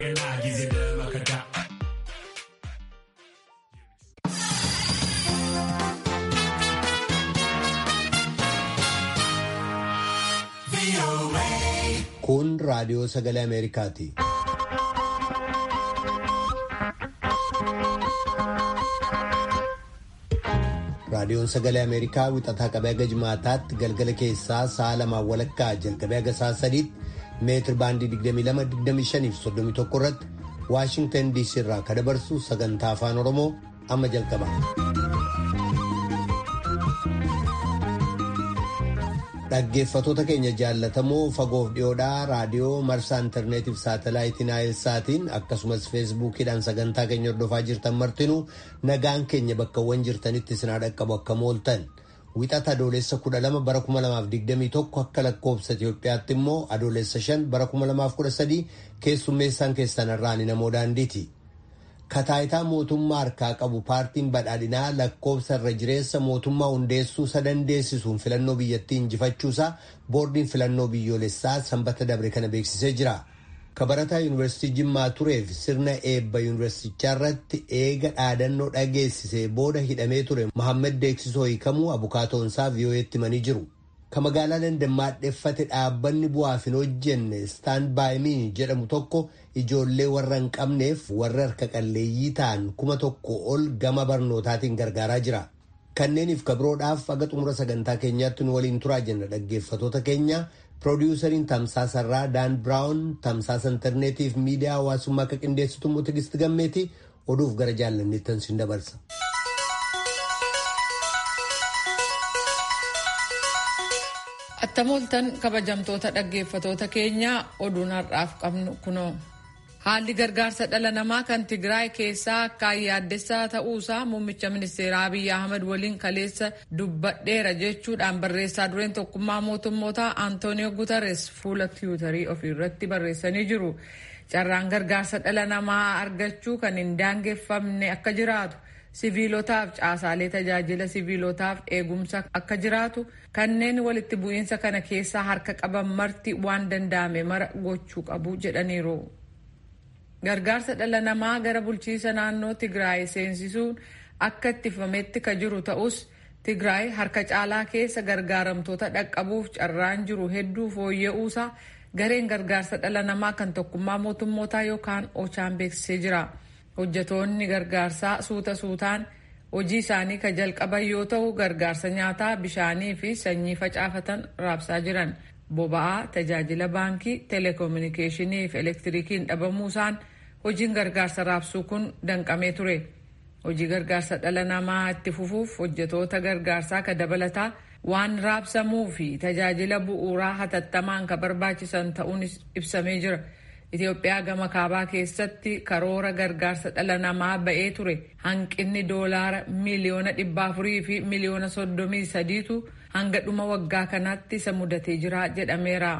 Kun raadiyoo sagalee Ameerikaati. Raadiyoon sagalee Ameerikaa wixataa qabee haga jimaataatti galgala keessaa sa'a lamaan walakkaa jalqabee haga sa'a sadiitti meetir baandii 22-25 fi 31 irratti Waashingtan DC irraa kan dabarsu sagantaa afaan Oromoo amma jalqaba. Dhaggeeffatoota keenya jaallatamoo fagoof dhiyoodhaa raadiyoo marsaa intarneetiif saatalaayitiin naayilsaatiin akkasumas feesbuukiidhaan sagantaa keenya hordofaa jirtan martinuu nagaan keenya bakkawwan jirtanitti isin dhaqqabu akka mooltan wixata adoolessa 12 bara 2021 akka lakkoobsa Itoophiyaatti immoo adoolessa 5 bara 2013 keessummeessaan keessan irraan namoo daandiiti. kataayitaa mootummaa harkaa qabu paartiin badhaadhinaa lakkoobsa irra jireessa mootummaa hundeessuu sadandeessisuun filannoo biyyattii injifachuusaa boordiin filannoo biyyoolessaa sanbata dabre kana beeksisee jira. kabarataa yuunivarsiitii jimmaa tureef sirna eebba yuunivarsiitichaa irratti eega dhaadannoo dhageessisee booda hidhamee ture Mohaammed Deeksisoo hiikamuu abukaatoonsaa vii'oo'eetti himanii jiru. ka magaalaa dandammaadheeffate dhaabbanni bu'aaf hin hojjenne stand by me jedhamu tokko ijoollee warra hin qabneef warra harka qalleeyyii ta'an kuma tokko ol gama barnootaatiin gargaaraa jira. Kanneeniif kabiroodhaaf aga xumura sagantaa keenyaatti nu waliin turaa jenna dhaggeeffatoota keenya piroodiwusariin tamsaasarraa daan biraawun tamsaasa intarneetiif miidiyaa hawaasummaa akka qindeessitu immoo tigisti gammeeti oduuf gara jaallanneettan sin dabarsa. Attamooltan kabajamtoota dhaggeeffatoota keenyaa oduun har'aaf qabnu kunoo. Haalli gargaarsa dhala namaa kan Tigraay keessaa akkaan yaaddessaa ta'uusaa muummicha ministeeraa Abiyyi Ahmad waliin kaleessa dubbadheera jechuudhaan barreessaa dureen tokkummaa mootummootaa Antooniyoo Guterres fuula tiwutarii ofiirratti barreessanii jiru. Carraan gargaarsa dhala namaa argachuu kan hin daangeffamne akka jiraatu. siviilotaaf caasaalee tajaajila siviilotaaf eegumsa akka jiraatu kanneen walitti bu'iinsa kana keessaa harka qaban marti waan danda'ame mara gochuu qabu jedhaniiru. Gargaarsa dhala namaa gara bulchiisa naannoo Tigraay seensisuun akka ittifametti ka jiru ta'us Tigraay harka caalaa keessa gargaaramtoota dhaqqabuuf carraan jiru hedduu fooyya'uusaa gareen gargaarsa dhala namaa kan tokkummaa mootummootaa yookaan ochaan beeksisee jira. hojjetoonni gargaarsaa suuta suutaan hojii isaanii ka jalqaban yoo ta'u gargaarsa nyaataa bishaanii fi sanyii facaafatan raabsaa jiran boba'aa tajaajila baankii teleekominikeeshinii fi elektirikiin dhabamuusaan hojiin gargaarsa raabsuu kun danqamee ture hojii gargaarsa dhala namaa itti fufuuf hojjetoota gargaarsaa ka dabalataa waan raabsamuu fi tajaajila bu'uuraa hatattamaan ka barbaachisan ta'uun ibsamee jira. Itoophiyaa gama kaabaa keessatti karoora gargaarsa dhala namaa ba'ee ture hanqinni doolaara miliyoona dhibba afurii fi miliyoona soddomii sadiitu hanga dhuma waggaa kanaatti isa mudatee jira jedhameera.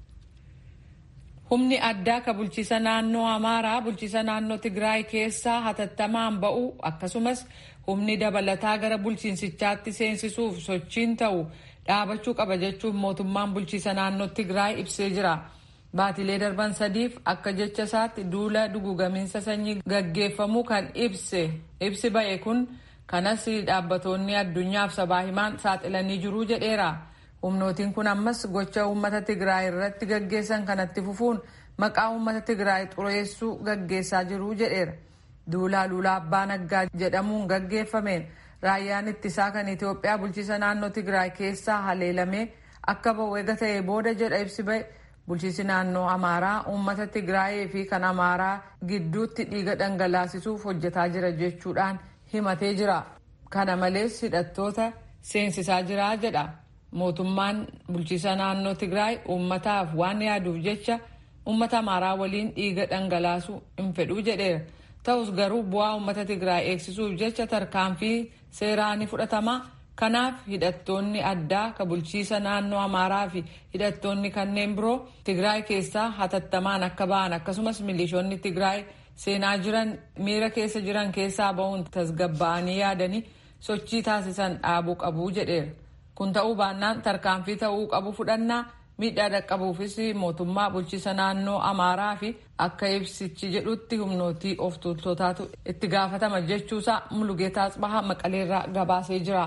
Humni addaa ka bulchiisa naannoo Amaaraa bulchiisa naannoo Tigraay keessaa hatattamaan ba'u akkasumas humni dabalataa gara bulchiinsichaatti seensisuuf sochiin ta'u dhaabachuu qaba jechuun mootummaan bulchiisa naannoo Tigraay ibsee jira. Baatilee darban sadiif akka jecha isaatti duula dugugamiinsa sanyii gaggeeffamuu kan ibse ibsi ba'e kun kanas dhaabbatoonni addunyaaf sabaa himaan saaxilanii jiruu jedheera. Humnootiin kun ammas gocha uummata Tigraay irratti gaggeessan kanatti fufuun maqaa uummata Tigraay xureessuu gaggeessaa jiruu jedheera. Duulaa Luulaa Abbaa Naggaa jedhamuun gaggeeffameen raayyaan ittisaa kan Itoophiyaa bulchiisa naannoo Tigraay keessaa haleelamee akka ba'u eega ta'ee booda jedha ibsi ba'e. Bulchiisi naannoo Amaaraa uummata Tigraayee fi kan Amaaraa gidduutti dhiiga dhangalaasisuuf hojjetaa jira jechuudhaan himatee jira. Kana malees hidhattoota seensisaa jira jedha. Mootummaan bulchiisa naannoo Tigraay uummataaf waan yaaduuf jecha uummata Amaaraa waliin dhiiga dhangalaasuu hin fedhuu jedheera. Ta'us garuu bu'aa uummata Tigraay eegsisuuf jecha tarkaanfii seeraa ni fudhatama. Kanaaf hidhattoonni addaa ka bulchiisa naannoo Amaaraa fi hidhattoonni kanneen biroo Tigraay keessaa hatattamaan akka ba'an akkasumas milishoonni Tigraay seenaa jiran miira keessa jiran keessaa ba'uun tasgabba'anii yaadanii sochii taasisan dhaabuu qabu jedheera. Kun ta'uu baannaan tarkaanfii ta'uu qabu fudhannaa miidhaa dhaqqabuufis mootummaa bulchiisa naannoo amaaraa fi akka ibsichi jedhutti humnootii of tuultotaatu itti gaafatama jechuusaa mulugeetaa asbahaa maqaleerraa gabaasee jira.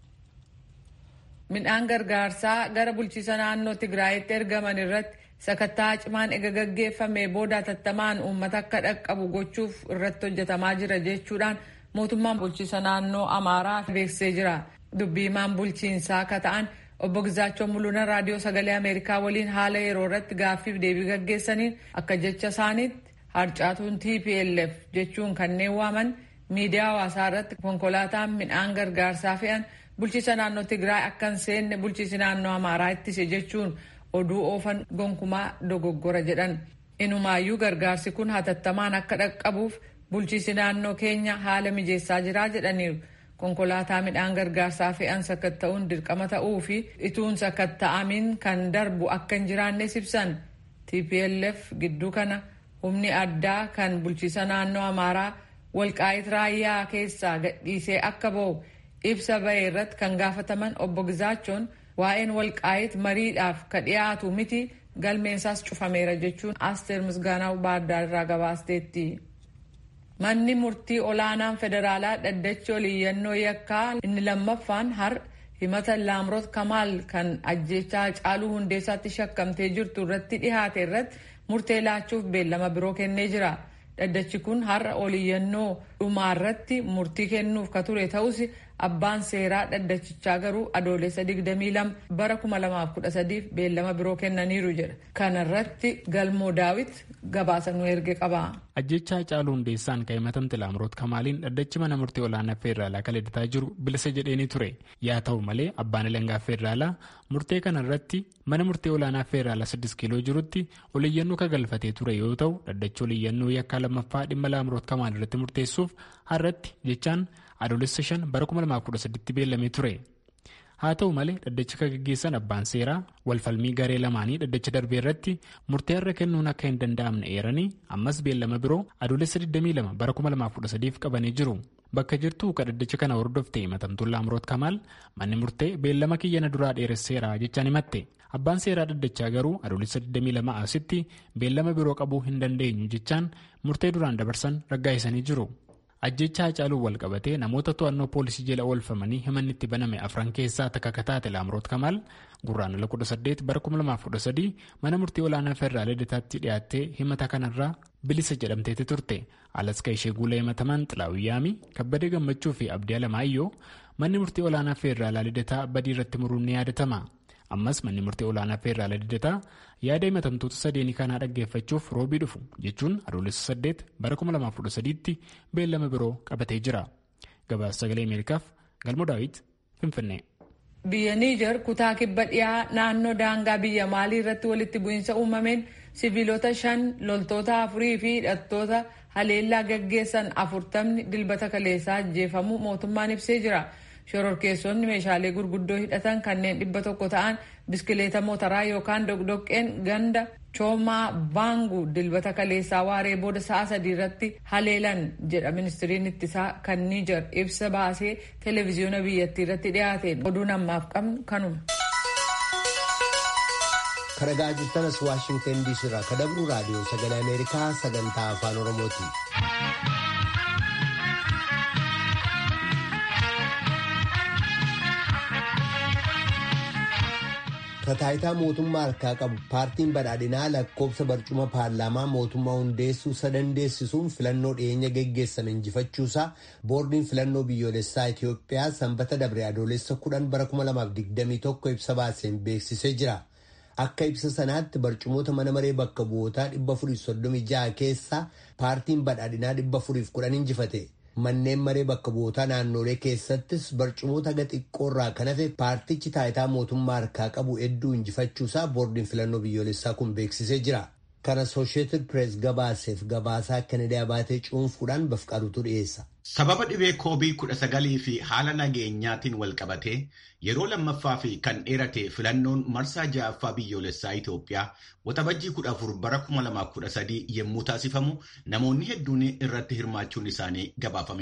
midhaan gargaarsaa gara bulchiisa naannoo tigraayitti ergaman irratti sakattaa cimaan ega gaggeeffamee booda tattamaan uummata akka dhaqqabu gochuuf irratti hojjetamaa jira jechuudhaan mootummaan bulchiisa naannoo amaaraa beeksisee jira dubbiimaan bulchiinsaa akka ta'an obbo Gizaachoo Mul'una raadiyoo sagalee Ameerikaa waliin haala yeroo irratti gaaffiif deebii gaggeessaniin akka jecha isaaniitti harcaatuun TPLF jechuun kanneen waaman miidiyaa hawaasaa irratti konkolaataan midhaan gargaarsaa fe'an bulchiisa naannoo Tigraay akka hin seenne bulchiisi naannoo Amaaraa ittise jechuun oduu oofan gonkumaa dogoggora jedhan. Inumaayyuu gargaarsi kun hatattamaan akka dhaqqabuuf bulchiisi naannoo keenya haala mijeessaa jiraa jedhaniiru. konkolaataa midhaan gargaarsaa fe'an sakatta'uun dirqama ta'uu fi ituun sakatta'amiin kan darbu akka hin jiraannes ibsan tplf gidduu kana humni addaa kan bulchiisa naannoo amaaraa walqaayit raayyaa keessaa gadhiisee akka ba'u ibsa ba'e irratti kan gaafataman obbo Gizaachoon waa'een walqaayit mariidhaaf ka dhiyaatu miti galmeensaas cufameera jechuun asteer misgaanaa baaddaa irraa gabaasteetti. Manni murtii olaanaan federaalaa dhaddachi oliyyannoo yakkaa inni lammaffaan har himata laamroot kamaal kan ajjechaa caaluu hundeessaatti shakkamtee jirtu irratti dhihaate irratti murtee laachuuf beellama biroo kennee jira. Dhaddachi kun har'a oliyyannoo dhumaarratti murtii kennuuf ka ture ta'us abbaan seeraa dhaddachichaa garuu adoolessa 22 bara 2013 beellama biroo kennaniiru jedha. Kana irratti galmoo daawit gabaasa nu erge qaba. Ajjechaa caaluu hundeessaan kan himatamte laamroot kamaaliin dhaddachi mana murtii olaanaa feeraalaa kan ledataa jiru bilisa jedheenii ture. Yaa ta'u malee abbaan alangaa feeraalaa murtee kana irratti mana murtii olaanaa feeraalaa 6 kiiloo jirutti oliyyannoo kan galfatee ture yoo ta'u dhaddachi oliyyannoo yakkaa lammaffaa dhimma laamroot kamaal irratti murteessuuf har'atti jechaan adoolessa 5 bara 2013 beellamee ture. haa ta'u malee dhaddacha kan gaggeessan abbaan seeraa walfalmii garee lamaanii dhaddacha darbee irratti murtee irra kennuun akka hin danda'amne eeranii ammas beellama biroo adoolessa 22 bara 2013 qabanii jiru. Bakka jirtu ka dhaddacha kana hordofte himatamtuun Laamroot Kamaal manni murtee beellama kiyyana duraa dheeresseera jechaan himatte. Abbaan seeraa dhaddachaa garuu adoolessa 22 asitti beellama biroo qabuu hin dandeenyu jechaan murtee duraan dabarsan raggaa'isanii jiru. ajjechaa Haacaaluu wal qabatee namoota to'annoo poolisii jala oolfamanii himanni itti baname afran keessaa takka kataate laamroot kamaal gurraandhala 18 bara 2013 mana murtii olaanaa federaalaa lidataatti dhiyaattee himata kanarraa bilisa jedhamteeti turte alaska ishee guula himataman xilaawiyyaami kabbadee gammachuu fi abdii alamaayyoo manni murtii olaanaa federaalaa lidataa badii irratti muruun ni yaadatama. ammas manni murtii olaanaa federaalaa lidataa yaada himatamtoota sadeenii kanaa dhaggeeffachuuf roobii dhufu jechuun adoolessa 8 bara 2013 tti beellama biroo qabatee jira gabaasa sagalee ameerikaaf galmo daawit finfinnee. biyya niijar kutaa kibba dhiyaa naannoo daangaa biyya maalii irratti walitti bu'iinsa uumameen siviilota shan loltoota afurii fi hidhattoota haleellaa gaggeessan afurtamni dilbata kaleessaa ajjeefamuu mootummaan ibsee jira. shororkeessonni meeshaalee gurguddoo hidhatan kanneen dhibba tokko ta'an biskileeta motoraa yookaan dogdoqqeen ganda choomaa baangu dilbata kaleessaa waaree booda sa'a sadii irratti haleelan jedha ministiriin ittisaa kan niijar ibsa baasee televezyiyoona biyyattii irratti dhiyaateen oduun ammaaf qabnu kanuma. karagaa jirtanas waashingtan diisii irraa kadabru raadiyoo sagalee ameerikaa sagantaa afaan oromooti. Taayitaa mootummaa harkaa qabu paartiin badhaadhinaa lakkoobsa barcuma paarlaamaa mootummaa hundeessuu sadandeessisuun filannoo dhiyeenya geggeessame injifachuusaa boordiin filannoo biyyoolessaa Itoophiyaa sanbata dabre adoolessa kudhan bara 2021 ibsa baaseen beeksisee jira. Akka ibsa sanaatti barcumoota mana maree bakka bu'ootaa 436 keessaa paartiin badhaadhinaa 410 injifate. Manneen maree bakka bu'ootaa naannolee keessattis barcumoota haga xiqqoorraa kan hafe paartichi taayitaa mootummaa harkaa qabu hedduu injifachuusaa boordiin filannoo biyyoolessaa kun beeksisee jira. Kana Associated Press gabaaseef gabaasaa Kennedy Abaatee cuunfuudhaan bafqaruutu dhiyeessa. Sababa dhibee koobii kudha sagalii fi haala nageenyaatiin wal qabatee yeroo lammaffaa fi kan dheerate filannoon marsaa ja'affaa biyyoolessaa Itoophiyaa waxabajjii kudha afur bara kuma lamaaf kudha sadii yommuu taasifamu namoonni hedduun irratti hirmaachuun isaanii gabaafamee ture.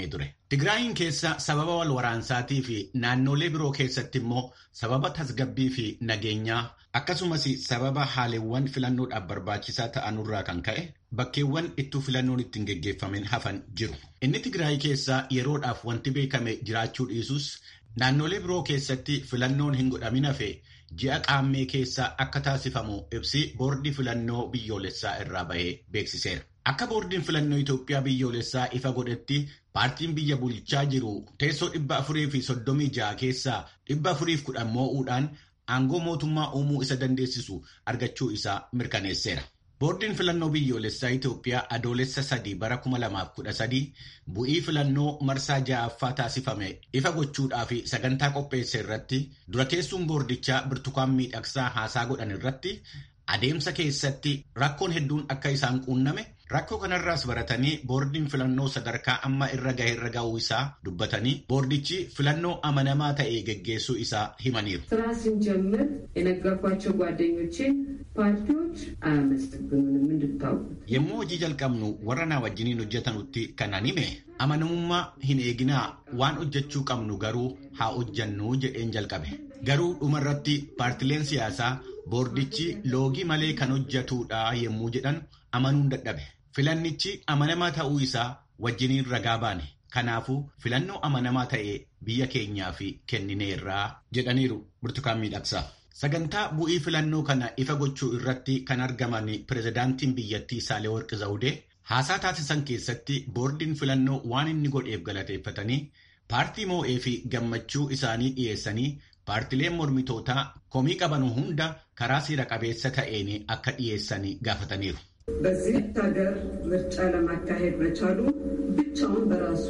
Tigraayin keessa sababa wal waraansaatii fi naannolee biroo keessatti immoo sababa tasgabbii fi nageenyaa akkasumas sababa haalewwan filannoodhaaf barbaachisaa ta'anurraa kan ka'e bakkeewwan ittuu filannoon ittiin geggeeffamin hafan jiru. Inni Tigraay keessaa yeroodhaaf wanti beekame jiraachuu dhiisus naannolee biroo keessatti filannoon hin godhamin hafe ji'a qaammee keessaa akka taasifamu ibsi boordii filannoo biyyoolessaa irraa bahee beeksiseera. Akka boordiin filannoo Itoophiyaa biyyoolessaa ifa godhetti paartiin biyya bulchaa jiru teessoo dhibba afurii fi soddomii ja'a keessaa dhibba afuriif kudhan moo'uudhaan aangoo mootummaa uumuu isa dandeessisu argachuu isaa mirkaneesseera. Boordiin filannoo biyyoolessaa Itoophiyaa adoolessa sadii bara 2013 bu'ii filannoo marsaa ja'affaa taasifame ifa gochuudhaa fi sagantaa qopheesse irratti dura teessuun boordichaa birtukaan miidhagsaa haasaa godhan irratti adeemsa keessatti rakkoon hedduun akka isaan quunname rakkoo kanarraas baratanii boordiin filannoo sadarkaa amma irra gahe irra ga'uu isaa dubbatanii boordichi filannoo amanamaa ta'e geggeessuu isaa himaniiru. ስራ ስንጀምር የነገርኳቸው ጓደኞቼን ፓርቲዎች አያመሰግኑንም እንድታውቁት። Yommuu hojii jalqabnu warra naa wajjiniin hojjetanutti kanan hime amanamummaa hin eeginaa waan hojjechuu qabnu garuu haa hojjannu jedheen jalqabe. Garuu dhumarratti paartileen siyaasaa boordichi loogii malee kan hojjetudha yommuu jedhan amanuun dadhabe. Filannichi amanamaa ta'uu isaa wajjiniin ragaa baane. Kanaafuu filannoo amanamaa ta'e biyya keenyaaf kennineerraa jedhaniiru burtukaan miidhagsaa. Sagantaa bu'ii filannoo kana ifa gochuu irratti kan argaman pirezidaantiin biyyattii Saalewarqi Zawudee haasaa taasisan keessatti boordiin filannoo waan inni godheef galateeffatanii paartii moo'ee fi gammachuu isaanii dhiyeessanii paartileen mormitootaa komii qaban hunda karaa seera qabeessa ta'een akka dhiyeessanii gaafataniiru. በዚህ ሀገር ምርጫ ለማካሄድ መቻሉ ብቻውን በራሱ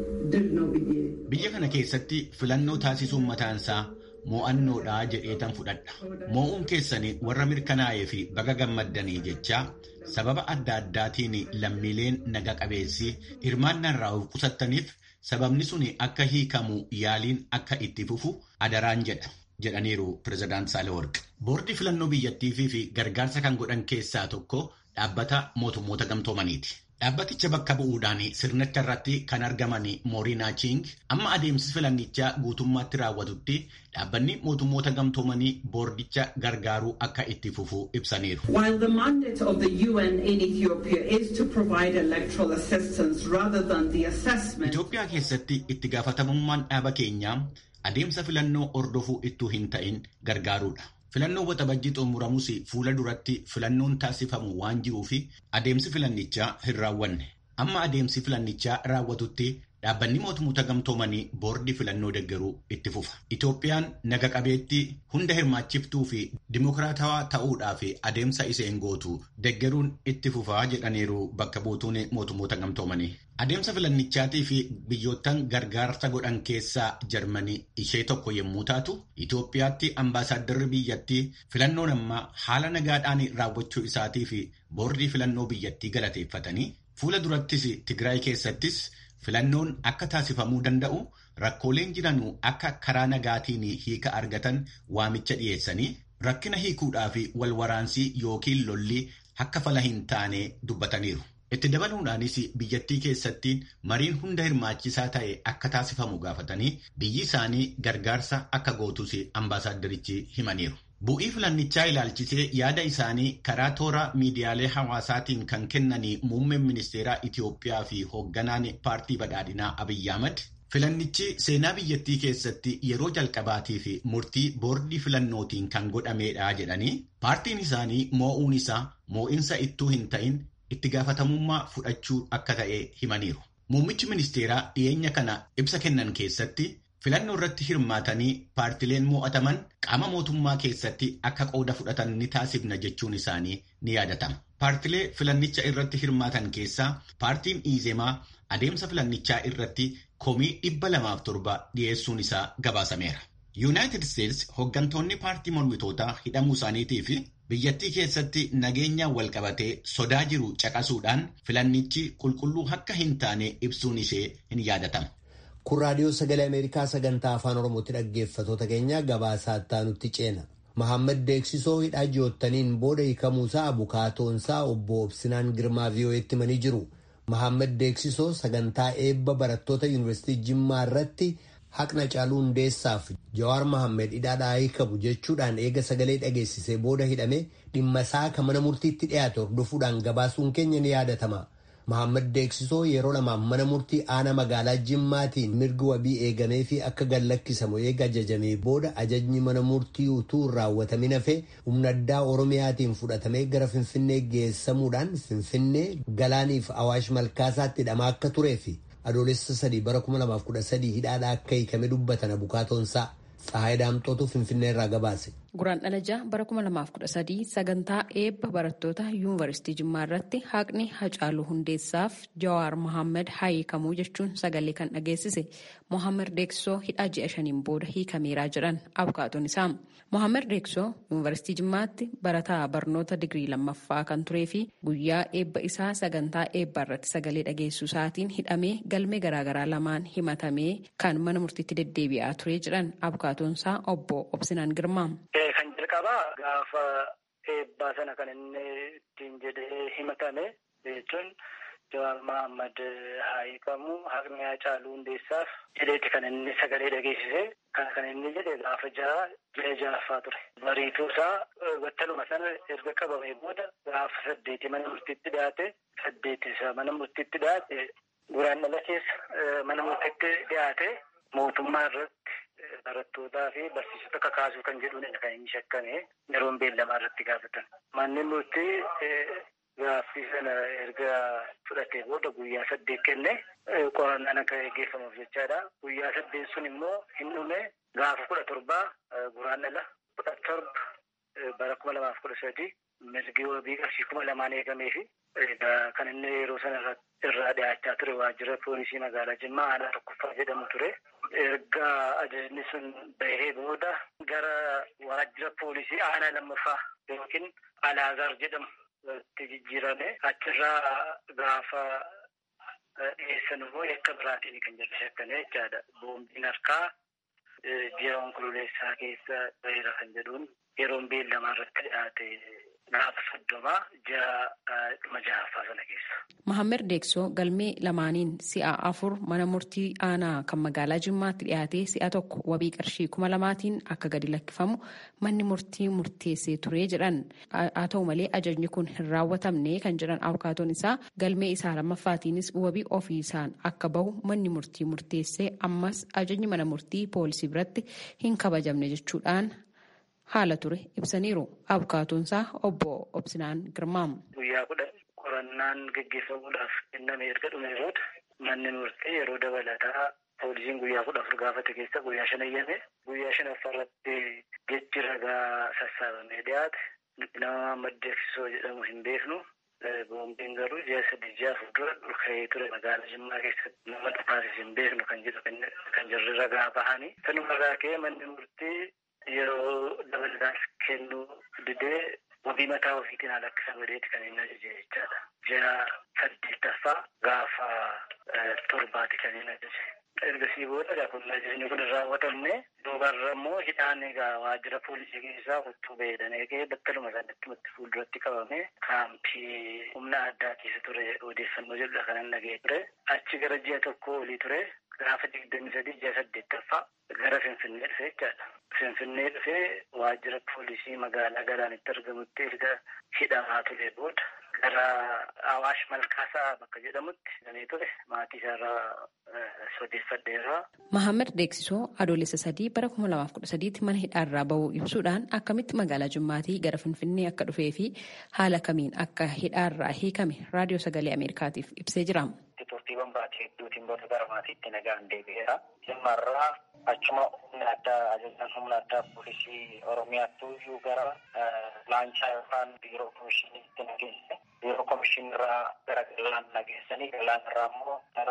ድል ነው ብዬ Biyya kana keessatti filannoo taasisuun mataansaa mo'annoodhaa jedheetan fudhadha. Moo'uun keessanii warra mirkanaa'ee fi baga gammaddanii jechaa sababa adda addaatiin lammiileen naga qabeessi hirmaannaa irraa of qusattaniif sababni sun akka hiikamu yaaliin akka itti fufu adaraan jedha. jedhaniiru pirezidaant Saalewarqi. Boordii filannoo biyyattiifii fi gargaarsa kan godhan keessaa tokko dhaabbata mootummoota gamtoomaniiti. Dhaabbaticha bakka bu'uudhaan sirnicha irratti kan argaman Moorinaa Ching amma adeemsi filannichaa guutummaatti raawwatutti dhaabbanni mootummoota gamtoomanii boordicha gargaaruu akka itti fufu ibsaniiru. While the mandate of the UN in Ethiopia is to provide electoral assistance rather than the assessment. Itoophiyaa keessatti itti gaafatamummaan dhaaba keenyaa adeemsa filannoo ordofuu ittuu hin ta'in gargaaruudha. Filannoo waxabajjii xumuramus fuula duratti filannoon taasifamu waan jiruuf adeemsi filannichaa hin raawwanne. Amma adeemsi filannichaa raawwatutti dhaabbanni mootummoota gamtoomanii boordii filannoo deggeruu itti fufa. Itoophiyaan naga qabeetti hunda hirmaachiftuu fi dimokiraatawaa ta'uudhaaf adeemsa isheen gootu deggeruun itti fufaa jedhaniiru bakka buutuun mootummoota gamtoomanii. Adeemsa filannichaatii fi biyyoottan gargaarsa godhan keessaa Jarmanii ishee tokko yommuu taatu, Itoophiyaatti ambaasaaddarri biyyattii filannoon ammaa haala nagaadhaan raawwachuu isaatii fi boordii filannoo biyyattii galateeffatanii fuula durattis Tigraay keessattis filannoon akka taasifamuu danda'u rakkooleen jiranuu akka karaa nagaatiin hiika argatan waamicha dhiyeessanii rakkina hiikuudhaa fi wal waraansii yookiin lolli akka fala hin taane dubbataniiru. Itti dabaluudhaanis biyyattii keessatti mariin hunda hirmaachisaa ta'e akka taasifamu gaafatanii biyyi isaanii gargaarsa akka gootus ambaasaaddarichi himaniiru. Bu'ii filannichaa ilaalchisee yaada isaanii karaa toora miidiyaalee hawaasaatiin kan kennanii muummeen ministeeraa Itoophiyaa fi hoogganaan paartii badhaadhinaa Abiyyi Ahmad filannichi seenaa biyyattii keessatti yeroo jalqabaatii fi murtii boordii filannootiin kan godhamedha jedhanii paartiin isaanii moo'uun isaa moo'insa ittuu hin ta'in itti gaafatamummaa fudhachuu akka ta'e himaniiru. Muummichi ministeeraa dhiyeenya kana ibsa kennan keessatti filannoo irratti hirmaatanii paartileen mo'ataman qaama mootummaa keessatti akka qooda fudhatan ni taasifna jechuun isaanii ni yaadatama. Paartilee filannicha irratti hirmaatan keessaa paartiin Iizemaa adeemsa filannichaa irratti komii dhibba lamaaf torba dhiyeessuun isaa gabaasameera. Yuunaayitid Isteetsi hooggantoonni paartii mormitootaa hidhamuu isaaniitii fi biyyattii keessatti nageenyaan walqabatee sodaa jiru caqasuudhaan filannichi qulqulluu akka hin taane ibsuun ishee hin yaadatama. Kun raadiyoo sagalee Ameerikaa sagantaa afaan Oromootti dhaggeeffatoota keenya gabaasaa itti ceena. Mahammad Deeksisoo hidhaa ji'oottaniin booda hiikamuusaa abukaatoonsaa obbo Obsinaan Girmaa VOA'tti himanii jiru. Mahammed Deeksisoo sagantaa eebba barattoota yuunivarsiitii Jimmaa irratti haqna caaluu hundeessaaf Jawaar Mahammed hidhaadhaa hiikamu jechuudhaan eega sagalee dhageessisee booda hidhame dhimma isaa kan mana murtiitti dhiyaate hordofuudhaan gabaasuun keenya ni yaadatama. Mahammed Deeksisoo yeroo lamaaf mana murtii aanaa magaalaa Jimmaatiin mirgi wabii eegamee fi akka gallakkisamu eega ajajamee booda ajajni mana murtii utuu raawwatamin hafe humna addaa Oromiyaatiin fudhatamee gara Finfinnee geessamuudhaan Finfinnee galaaniif Awaash Malkaasaatti hidhamaa akka turee fi adoolessa sadii bara 2013 hidhaadhaa akka hiikame dubbatan abukaatoonsaa Tsahaay Daamxootu Finfinnee irraa gabaase. Guraan dhalajaa bara 2013 sagantaa eebba barattoota yuunivarsiitii Jimmaa irratti haqni Hacaaluu Hundeessaaf Jawaar Mohaammed haa hiikamuu jechuun sagalee kan dhageessise Mohaammed Deeksisoo hidhaa ji'a shaniin booda hiikameeraa jedhan abukaatoon isaa. Mohaammed Deeksisoo yuunivarsiitii Jimmaatti barataa barnoota digirii lammaffaa kan turee fi guyyaa eebba isaa sagantaa eebbaa irratti sagalee dhageessuu isaatiin hidhamee galmee garaagaraa lamaan himatamee kan mana murtiitti deddeebi'aa ture jedhan abukaatoon isaa obbo Obsinaan Girmaa. Kan jalqabaa gaafa eebbaa sana kan inni ittiin jedhee himatame jechuun Jawaar Mohaammed haa hiikamu haqni Hacaaluu Hundeessaaf jedheeti kan inni sagalee dhageessise kan kan inni jedhe gaafa jaha ji'a ja'affaa ture. Bariituu isaa battaluma sana erga qabamee booda gaafa saddeeti mana murtiitti dhiyaate saddeeti isaa mana murtiitti dhiyaate guraan dhala keessa mana murtiitti dhiyaate mootummaa irratti barattootaa fi barsiisota kakaasuu kan jedhuun kan inni shakkame yeroon beellamaa irratti gaafatan. Manni murtii gaaffii sana erga fudhatee booda guyyaa saddeet kenne qorannaan akka gaggeeffamuuf jechaadha. Guyyaa saddeet sun immoo hin dhume gaafa kudha torbaa guraan dhala kudha torba bara kuma lamaaf kudha sadii mirgi wabii qarshii kuma lamaan eegamee fi kan inni yeroo sana irraa dhiyaachaa ture waajjira poolisii magaalaa Jimmaa aanaa tokkoffaa jedhamu ture. Erga ajajni sun bahee booda gara waajjira poolisii aanaa lammaffaa yookiin Alaazaar jedhamu itti jijjiirame achirraa gaafa dhiyeessan immoo yakka biraatiin kan jedhu shakkane jechaadha. Boombiin harkaa ji'a onkololeessaa keessa baheera kan jedhuun yeroon beellamaa irratti dhiyaate gaafa soddomaa ji'a dhuma ja'affaa sana keessa. Mahammed Deeksoo galmee lamaaniin si'a afur mana murtii aanaa kan magaalaa Jimmaatti dhiyaatee si'a tokko wabii qarshii kuma lamaatiin akka gadi lakkifamu manni murtii murteessee ture jedhan. Haa ta'u malee ajajni kun hin raawwatamne kan jedhan abukaatoon isaa galmee isaa lammaffaatiinis wabii ofii isaan akka bahu manni murtii murteessee ammas ajajni mana murtii poolisii biratti hin kabajamne jechuudhaan haala ture ibsaniiru. Abukaatoon isaa obbo Obsinaan Girmaam. Guyyaa kudha qorannaan gaggeeffamuudhaaf kenname erga dhume booda manni murtii yeroo dabalataa poolisiin guyyaa kudha afur gaafate keessa guyyaa shan eeyyame guyyaa shanaffaa irratti jechi ragaa sassaabamee dhiyaate nama maddeeksisoo jedhamu hin beeknu boombiin garuu ji'a sadii ji'a afur dura dhulka'ee ture magaalaa Jimmaa keessatti nama dhufaasis hin beeknu kan jedhu kan jirri ragaa bahanii sanuma irraa ka'ee manni murtii yeroo dabalataas kennuu didee wabii mataa ofiitiin haala akka sagadeeti kan inni ajaje jechaadha. Ji'a saddeettaffaa gaafa torbaati kan inni ajaje. Ergasii booda kun ajajni kun hin raawwatamne duubarra immoo hidhaan egaa waajjira poolisii keessaa huccuu beedan eegee battaluma sanatti matti fuulduratti qabame kaampii humna addaa keessa ture odeeffannoo jedhudha kan inni dhagee ture. Achi gara ji'a tokko olii ture gaafa digdamii sadii ji'a saddeettaffaa gara Finfinnee dhufe jechaadha. Finfinnee dhufee waajjira poolisii magaalaa galaanitti argamutti erga hidhamaa ture booda gara Awaash Malkaasaa bakka jedhamutti hidhamee ture maatii isaarraa odeeffadheerra. Mahammed Deeksisoo adoolessa sadii bara kuma lamaaf kudha sadiitti mana hidhaarraa bahuu ibsuudhaan akkamitti magaalaa Jimmaatii gara Finfinnee akka dhufee fi haala kamiin akka hidhaarraa hiikame raadiyoo sagalee Ameerikaatiif ibsee jira. Turtiiwwan baatii hedduutiin booda gara maatiitti nagaan deebi'eera. Jimmaarraa achuma humna addaa ajajaan humna addaa poolisii Oromiyaatti iyyuu gara laanchaa yookaan biiroo komishiniitti nageesse. Biiroo komishinirraa gara galaan nageessanii galaan irraa immoo gara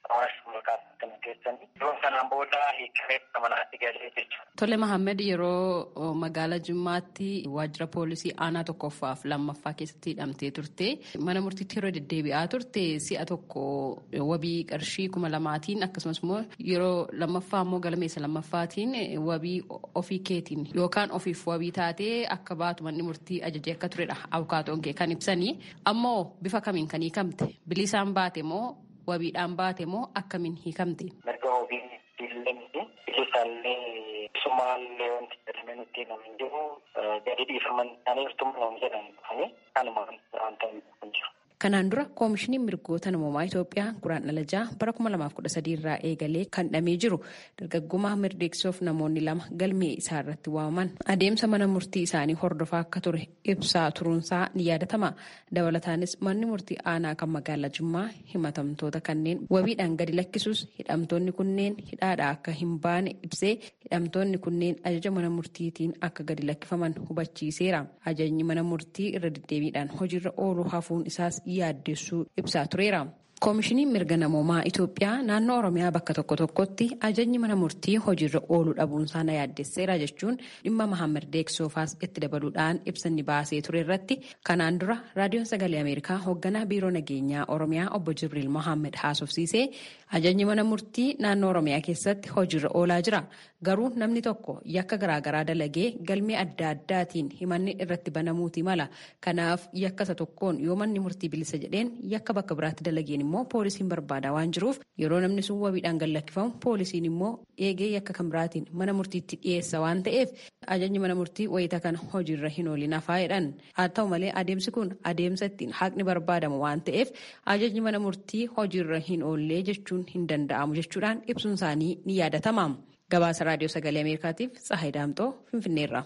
hawaasa maqaa kana keessanii yeroo sanaan booda hiikamee manaatti galee jechuudha. Tole Mahammed yeroo magaalaa Jimmaatti waajjira poolisii aanaa tokkoffaaf lammaffaa keessatti hidhamtee turte mana murtiitti yeroo deddeebi'aa turte si'a tokko wabii qarshii kuma lamaatiin akkasumas immoo yeroo lammaffaa immoo galmeessa lammaffaatiin wabii ofii keetiin yookaan ofiif wabii taatee akka baatu manni murtii ajajee akka turedha abukaatoon kee kan ibsanii ammoo bifa kamiin kan hiikamte bilisaan baate moo wabiidhaan baate moo akkamiin hiikamte. Mirga wabii diillemti bilisaallee sumaallee wanti jedhamee nutti himamin jiru gadi dhiifaman isaanii irtuma nama jedhan dhufanii kanuma wanta hin jiru. Kanaan dura koomishiniin mirgoota namoomaa Itoophiyaa guraandhala jaha bara 2013 irraa eegalee kan dhamee jiru dargaggoo Mahammad Deeksoof namoonni lama galmee isaa irratti waamaman adeemsa mana murtii isaanii hordofaa akka ture ibsaa turuunsaa ni yaadatama. Dabalataanis manni murtii aanaa kan magaalaa Jimmaa himatamtoota kanneen wabiidhaan gadi lakkisuus hidhamtoonni kunneen hidhaadhaa akka hin baane ibsee hidhamtoonni kunneen ajaja mana murtiitiin akka gadi lakkifaman hubachiiseera. Ajajni mana murtii irra deddeebiidhaan hojiirra ooluu hafuun isaas yaaddessuu ibsaa tureera. Koomishiniin mirga namoomaa Itoophiyaa naannoo Oromiyaa bakka tokko tokkotti ajajni mana murtii hojiirra ooluu dhabuunsaa na yaaddesseera jechuun dhimma Mahammad Deeksoofaas itti dabaluudhaan ibsanni baasee ture irratti kanaan dura raadiyoon sagalee Ameerikaa hoogganaa biiroo nageenyaa Oromiyaa obbo Jibriil Mohaammed haasofsiisee ajajni mana murtii naannoo Oromiyaa keessatti hojiirra oolaa jira. Garuu namni tokko yakka garaagaraa dalagee galmee adda addaatiin himanni irratti banamuuti mala. Kanaaf yakka isa tokkoon yoo manni murtii bilisa jedheen yakka bakka biraatti dalageen immoo poolisiin barbaada waan jiruuf yeroo namni sun wabiidhaan gad lakkifamu poolisiin immoo eegee yakka kan biraatiin mana murtiitti dhiyeessa waan ta'eef ajajni mana murtii wayita kana hojiirra hin oolin hafaa jedhan. Haa ta'u malee adeemsi kun adeemsa ittiin haqni barbaadamu waan ta'eef ajajni mana murtii hojiirra hin oollee jechuun hin danda'amu jechuudhaan ibsuun isaanii ni yaadatama. Gabaasa raadiyoo sagalee Ameerikaatiif Tsahayi Daamxoo Finfinneerra.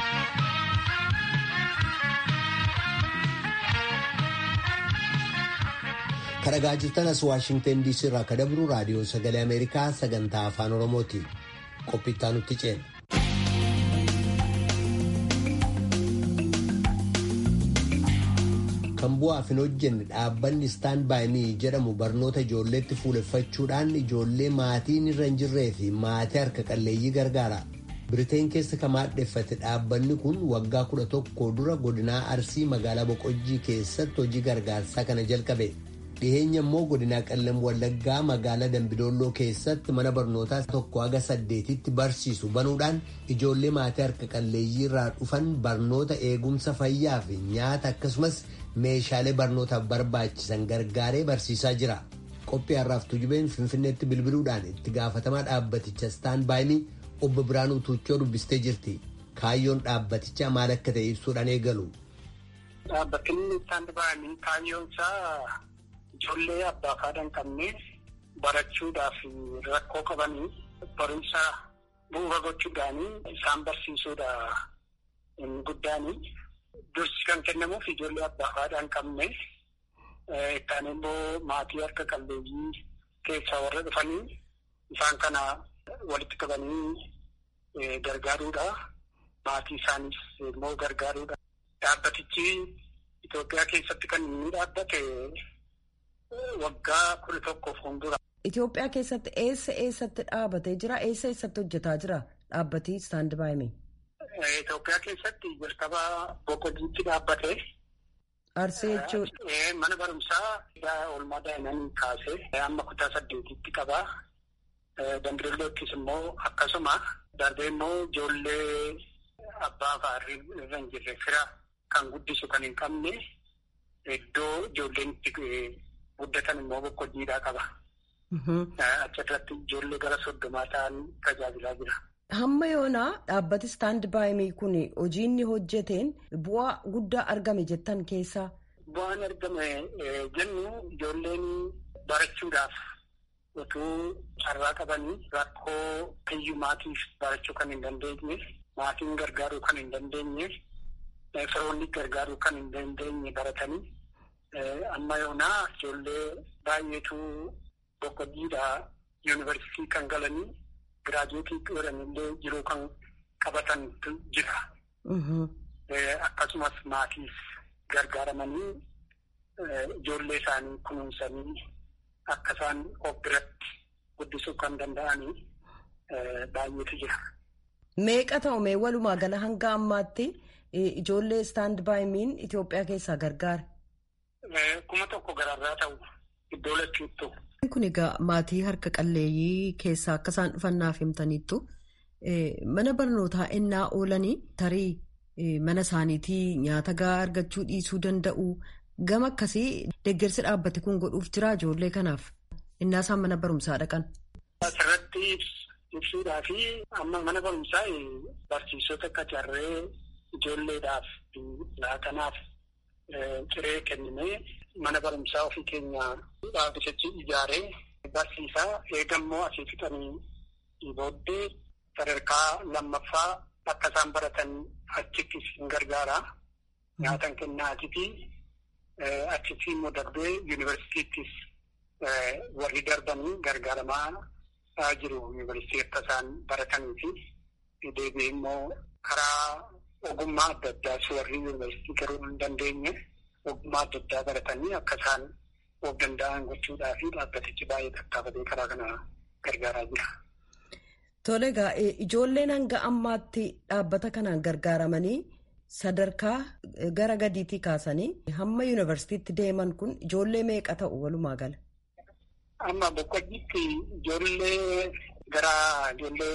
Kadhagaa jirtan as Waashingtan DC irraa akka dabru raadiyoo sagalee Ameerikaa sagantaa afaan Oromooti. Qophittaa nutti ceena. Kan bu'aaf hin hojjenne dhaabbanni istaan baay'inii jedhamu barnoota ijoolleetti fuuleffachuudhaan ijoollee maatiin irra hin jirree fi maatii harka qalleeyyii gargaara. Biriteen keessa kan maadheffate dhaabbanni kun waggaa kudha tokko dura godinaa Arsii magaalaa Boqojjii keessatti hojii gargaarsaa kana jalqabe. Dhiheenya immoo godinaa Qallam Wallaggaa magaalaa Dambidolloo keessatti mana barnootaa tokko haga saddeetitti barsiisu banuudhaan ijoollee maatii harka qalleeyyii irraa dhufan barnoota eegumsa fayyaa fi nyaata akkasumas meeshaalee barnootaaf barbaachisan gargaaree barsiisaa jira. Qophii har'aaf tujubeen Finfinneetti bilbiluudhaan itti gaafatamaa dhaabbaticha istaan baay'inii obbo Biraanuu Tuuchoo dubbistee jirti. Kaayyoon dhaabbatichaa maal akka ta'e ibsuudhaan eegalu. Dhaabbatinni istaan baay'inii kaayyoon isaa ijoollee abbaa fi haadha hin qabne barachuudhaaf rakkoo qabanii barumsa bu'uura gochuudhaanii isaan barsiisuudha inni guddaanii. Dursi kan kennamuuf ijoollee abbaa fi haadha hin qabne kan immoo maatii harka qalleeyyii keessaa warra dhufanii isaan kana walitti qabanii gargaaruudha. Maatii isaaniis immoo gargaaruudha. Dhaabbatichi Itoophiyaa keessatti kan inni dhaabbate waggaa kudha tokkoof fuuldura. Itoophiyaa keessatti eessa eessatti dhaabatee jira? Eessa eessatti hojjetaa jira dhaabbati istaand baay'ime? Itoophiyaa keessatti jalqaba boqojiitti dhaabbate. Arsee jechuudha. Mana barumsaa oolmaa daa'imanii kaasee amma kutaa saddeetitti qaba. Dambidollootis immoo akkasuma darbee immoo ijoollee abbaa fa'aa irra hin jirre fira kan guddisu kan hin qabne iddoo ijoolleen itti guddatan immoo boqojiidhaa qaba. Achirratti ijoollee gara soddomaa ta'an tajaajilaa jira. Hamma yoonaa dhaabbati istaand baay'imii kun hojii inni hojjeteen bu'aa guddaa argame jettan keessaa. Bu'aan argame jennu ijoolleen barachuudhaaf utuu carraa qabanii rakkoo hiyyummaatiif barachuu kan hin dandeenye maatiin gargaaruu kan hin dandeenye firoonni gargaaruu kan hin dandeenye baratanii amma yoonaa ijoollee baay'eetu boqojiidhaa yuunivarsiitii kan galanii. Giraajuutii godhanillee jiruu kan qabatan jira. Akkasumas maatiif gargaaramanii ijoollee isaanii kunuunsanii akka isaan of biratti guddisuu kan danda'anii baay'eetu jira. Meeqa ta'u mee walumaa gala hanga ammaatti ijoollee istaand baayimiin Itoophiyaa keessaa gargaara? Kuma tokko gararraa ta'u iddoo lachuuttu. Kun egaa maatii harka qalleeyyii keessaa akka isaan dhufannaaf himtaniittu mana barnootaa ennaa oolanii tarii mana isaaniitii nyaata gahaa argachuu dhiisuu danda'u gama akkasii deeggarsi dhaabbate kun godhuuf jira ijoollee kanaaf innaa isaan mana barumsaa dhaqan. Asirratti ibsuudhaa fi amma mana barumsaa barsiisota qacarree ijoolleedhaaf laaqanaaf ciree kennimee mana barumsaa ofii keenya dhaabbatichi ijaaree barsiisaa eegammoo asii fixanii booddee sadarkaa lammaffaa akka isaan baratan achittis hin gargaara. Nyaatan kennaatifi achitti immoo darbee yuunivarsiitiittis warri darbanii gargaaramaa jiru yuunivarsiitii akka isaan baratanii fi deebi'ee immoo karaa ogummaa adda addaas warri yuunivarsiitii garuu hin dandeenye ogummaa adda addaa baratanii akka isaan of danda'an gochuudhaa fi dhaabbatichi baay'ee tattaafatee karaa kana gargaaraa jira. Tole egaa ijoolleen hanga ammaatti dhaabbata kanaan gargaaramanii sadarkaa gara gadiitii kaasanii hamma yuunivarsiitiitti deeman kun ijoollee meeqa ta'u walumaa gala? Amma boqqojjiitti ijoollee gara ijoollee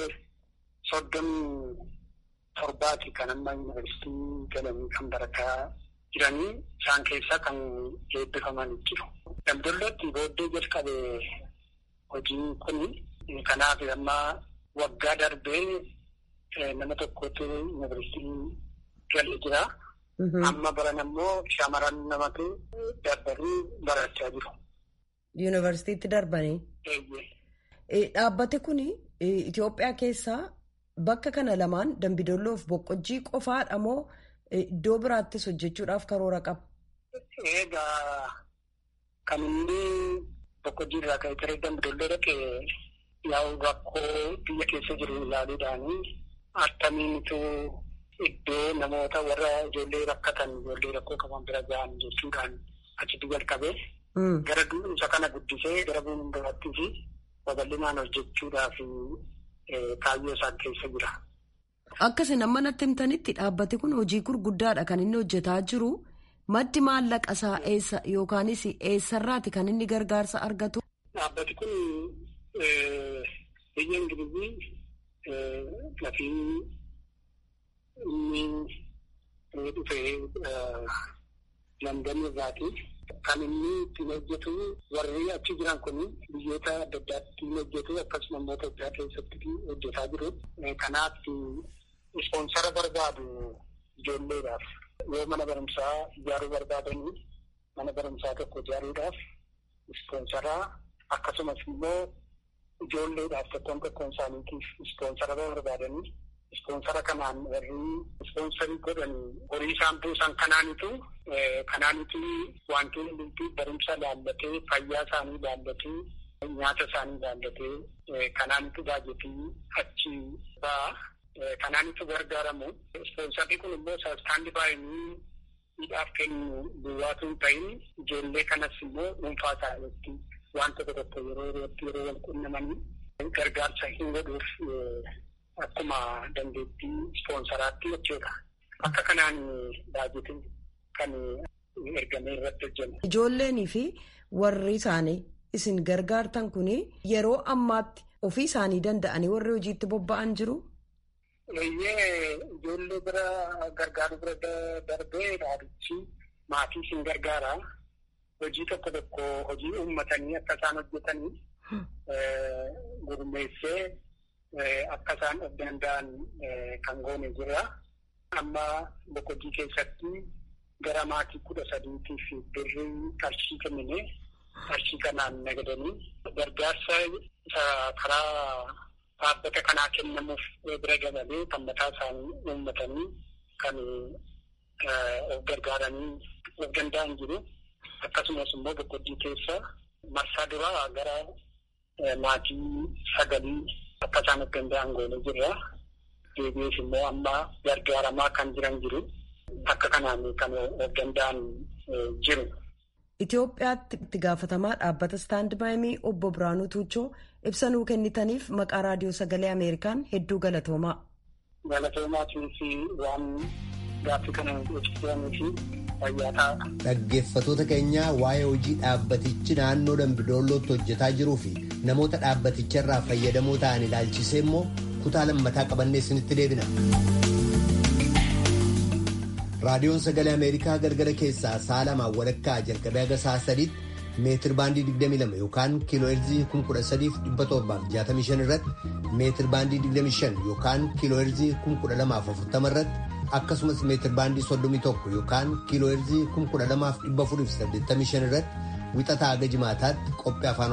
soddomii torbaati kan amma yuunivarsiitii galanii kan barataa jiranii isaan keessaa kan eebbifaman jiru. Damdollootti booddee jalqabe hojiin kun kanaaf amma waggaa darbee nama tokkotu yuunivarsiitii galee jira. Amma baran ammoo shamaran namatu darbanii barachaa jiru. Yuunivarsiitiitti darbanii. Dhaabbati kun Itoophiyaa keessaa bakka kana lamaan dambidolloof boqqojjii qofaadha moo iddoo biraattis hojjechuudhaaf karoora qaba? Egaa kan inni boqqojjii irraa ka'ee ture dambidolloo dhaqee yaa'u rakkoo biyya keessa jiru ilaaluudhaanii akkamiinitu iddoo namoota warra ijoollee rakkatan ijoollee rakkoo qaban bira gahan jechuudhaan achitti jalqabee gara isa kana guddisee gara biraattii fi babal'inaan hojjechuudhaaf kaayyoo isaan keessa jira. Akkasii nama natti himtanitti dhaabbati kun hojii gurguddaadha kan inni hojjetaa jiru. Maddi maallaqa isaa eessa yookaanis eessarraati kan inni gargaarsa argatu? Dhaabbati kun biyya Ingilizii lafii inni dhufee London irraati. Kan inni ittiin hojjetu warri achi jiran kun biyyoota adda addaatti hojjetu akkasuma immoo Itoophiyaa keessatti hojjetaa jiru. Kanaaf ispoonsara barbaadu ijoolleedhaaf yoo mana barumsaa ijaaruu barbaadanii mana barumsaa tokko ijaaruudhaaf ispoonsaraa akkasumas immoo ijoolleedhaaf tokkoon tokkoon isaaniitiif ispoonsara barbaadanii ispoonsara kanaan warri ispoonsarii godhanii horii isaan buusan kanaanitu kanaanitu wantoonni hundumtuu barumsa laallatee fayyaa isaanii laallatee nyaata isaanii laallatee kanaanitu baajetii achi ba'a. Kanaanitu gargaaramu. Ispoonsarri kun immoo saasxaandi baay'inii miidhaaf kennu duwwaatu hin ta'in ijoollee kanas immoo dhuunfaa isaaniitti waan tokko tokko yeroo yerootti yeroo wal qunnamanii gargaarsa hin godhuuf akkuma dandeettii ispoonsaraatti jechuudha. Akka kanaan baajetiin kan ergamee irratti hojjennu. Ijoolleenii fi warri isaanii isin gargaartan kun yeroo ammaatti ofii isaanii danda'anii warri hojiitti bobba'an jiru. Eeyyee ijoollee bira gargaaru bira darbee dhaabbichi maatii isin gargaara. Hojii tokko tokko hojii uummatanii akka isaan hojjetanii gurmeessee akka isaan of danda'an kan goone jira. Amma boqojii keessatti gara maatii kudha sadiitiif birrii qarshii kennine qarshii kanaan nagadanii gargaarsa karaa dhaabbata kanaa kennamuuf bira dabalee kan mataa isaanii uummatanii kan of gargaaranii of danda'an jiru. Akkasumas immoo boqojii keessa marsaa duraa gara maatii sagalii akka isaan of danda'an goone jirra. Deebi'ees immoo amma gargaaramaa kan jiran jiru. Akka kanaan kan of danda'an jiru. Itoophiyaatti itti gaafatamaa dhaabbata istaand baayimii obbo Biraanuu Tuuchoo ibsa nuu kennitaniif maqaa raadiyoo sagalee Ameerikaan hedduu galatoomaa. Galatoomaatii fi waan gaaffii kana ibsitanii fi fayyaa ta'a. Dhaggeeffatoota keenyaa waa'ee hojii dhaabbatichi naannoo Dambidoollootti hojjetaa jiruu fi namoota dhaabbaticharraa fayyadamoo ta'an ilaalchisee immoo kutaa lammataa qabannee isinitti deebina. raadiyoon sagalee ameerikaa gargara keessaa sa'a lamaan walakkaa jalqabee haga sa'a sadiitti meetir baandii 22 yookaan kiiloo heerzii 13,765 irratti meetir baandii 25 yookaan kiiloo heerzii 1240 irratti akkasumas meetir baandii 31 yookaan kiiloo heerzii 12,485 irratti wixataa haga jimaataatti qophii afaan